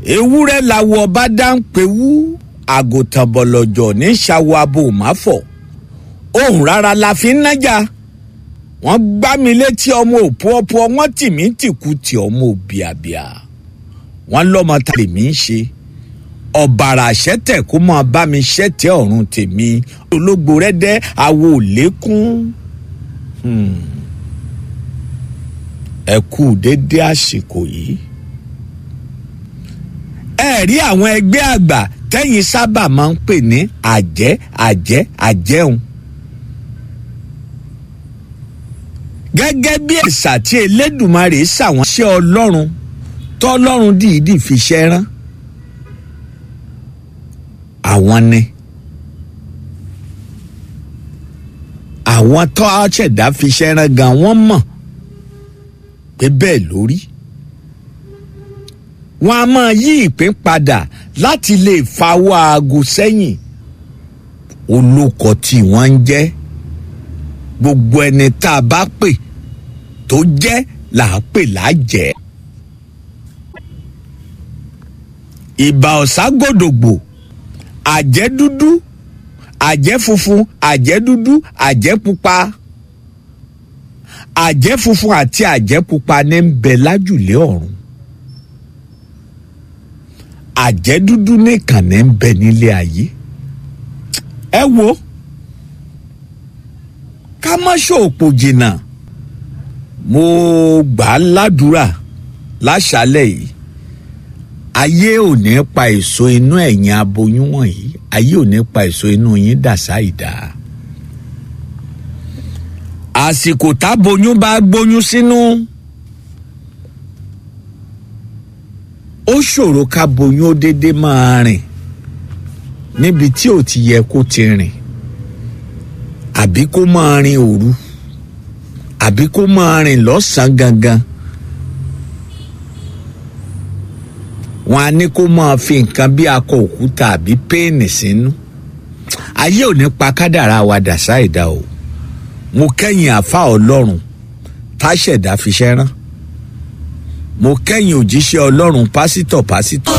ewúrẹ́ làwọ̀ ọba dáńpẹ́wú àgùntàn bọ̀lọ̀jọ̀ ní ṣàwọ̀ abo òmáfọ̀ ohun rárá la fi ń nájà wọ́n gbá mi létí ọmọ òpópó wọ́n tì mí tìkú tí ọmọ òbíàbíà wọ́n lọ́mọ tá lèmi ń ṣe ọ̀bàrà ṣẹ́tẹ̀ kó máa bá mi ṣẹ́tẹ̀ ọ̀run tèmi ológbò rẹ́dẹ́ àwo òlékún ẹ kú dédé àsìkò yìí ẹ rí àwọn ẹgbẹ́ àgbà tẹ́yìn sábà máa ń pè ní àjẹ́ àjẹ́ àjẹun gẹ́gẹ́ bí ẹ̀sà tí Elédùmarè ṣàwọn ṣẹ́ Ọlọ́run tọ́lọ́run dìídì fi ṣẹ́ rán àwọn ni àwọn tó ṣẹ̀dá fi ṣẹ́ rán gan wọ́n mọ̀ pé bẹ́ẹ̀ lórí wọn a máa yí ìpín padà láti lè fawọ́ aago sẹ́yìn olóko tí wọ́n ń jẹ́ gbogbo ẹni tá a bá pè tó jẹ́ là á pè lájẹ́. ìbà ọ̀ságòdògbò àjẹ́ dúdú àjẹ́ funfun àjẹ́ dúdú àjẹ́ pupa àjẹ́ funfun àti àjẹ́ pupa ní ń bẹ lájùlé ọ̀run àjẹ́ dúdú nìkan ní ń bẹ nílé ayé ẹ wo ká má ṣòpò jìnnà mo gbà á ládùúrà láṣálẹ̀ yìí ayé ò ní pa èso inú ẹ̀yin aboyún wọ̀nyí ayé ò ní pa èso inú yín dàsá ìdá àsìkò táboyún bá gbóyún sínú ó ṣòro ká boyún ó déédéé máa rìn níbi tí ò ti yẹ kó ti rìn àbí kó máa rin òru àbí kó máa rìn lọ́sàn-án gangan wọn á ní kó máa fi nǹkan bí akọ òkúta àbí péènì sínú ayé ò ní pa kádàrá wa dàsá ìdá o mo kẹ́yìn àfa ọlọ́run táṣẹ̀dá fi ṣẹ́ rán mo kẹ́yìn òjíṣẹ́ ọlọ́run pásítọ̀ pásítọ̀